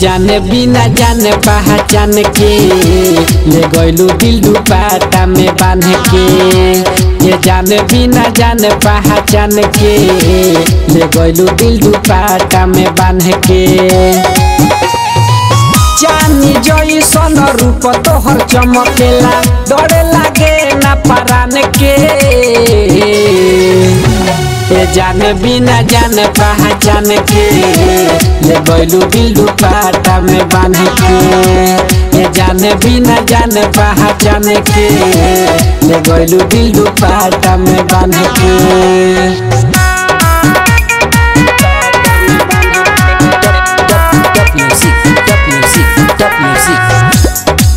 जाने बिना जाने पहचान के ले गइलू दिल दुपाटा में बांध के ये जाने बिना जाने पहचान के ले गइलू दिल दुपाटा में बांध के चानी जई सन रूप तोहर चमकेला डरे लागे ना परान के ए जाने बिना जाने पहचान के ले गइलू दिल दुपाटा में बांध के ए जाने बिना जाने पहचान के ले गइलू दिल दुपाटा में बांध के Top music, top music, top music.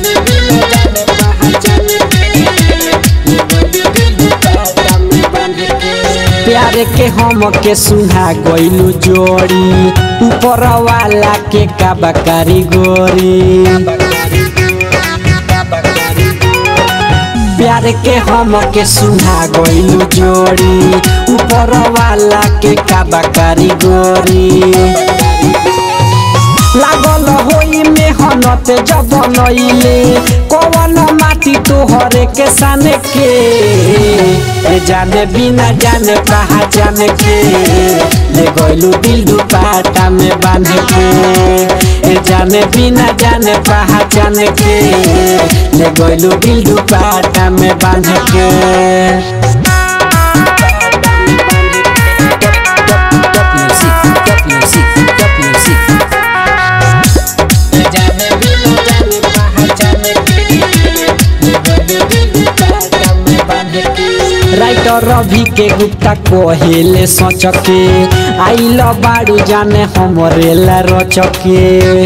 प्यार के हम के सुना गइलू जोड़ी ऊपर वाला के काबा कारीगोरी प्यार के हम के सुना गइलू जोड़ी ऊपर वाला के काबा कारीगोरी लागल होई मेहनत जब नइले कवन माटी तोहरे के सन के ए जाने बिना जाने पहचान के ले गइलू दिल दुपाटा में बांध के ए जाने बिना जाने पहचान के ले गइलू दिल दुपाटा में बांध के Top music, top music, top music. Writer Ravi K Gupta कहेले सोच के आइल बाड़ू जाने हमरे ला रचके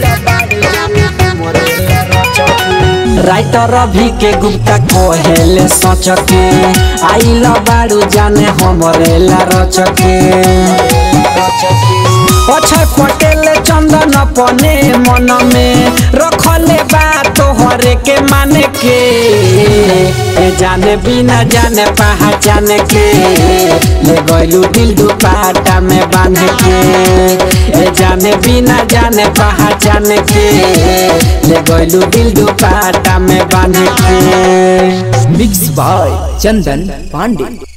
राइटर रवि के गुप्ता कहेले सोच के आइल बाड़ू जाने हमरे ला रचके अक्षय पटेल चंदन अपने मन में रखले बा तोहरे के माने के ए जाने बिना जाने पहचान के ले गइलू दिल दुपाटा में बांध के ए जाने बिना जाने पहचान के ले गइलू दिल दुपाटा में बांध के Mixed by Chandan Pandey.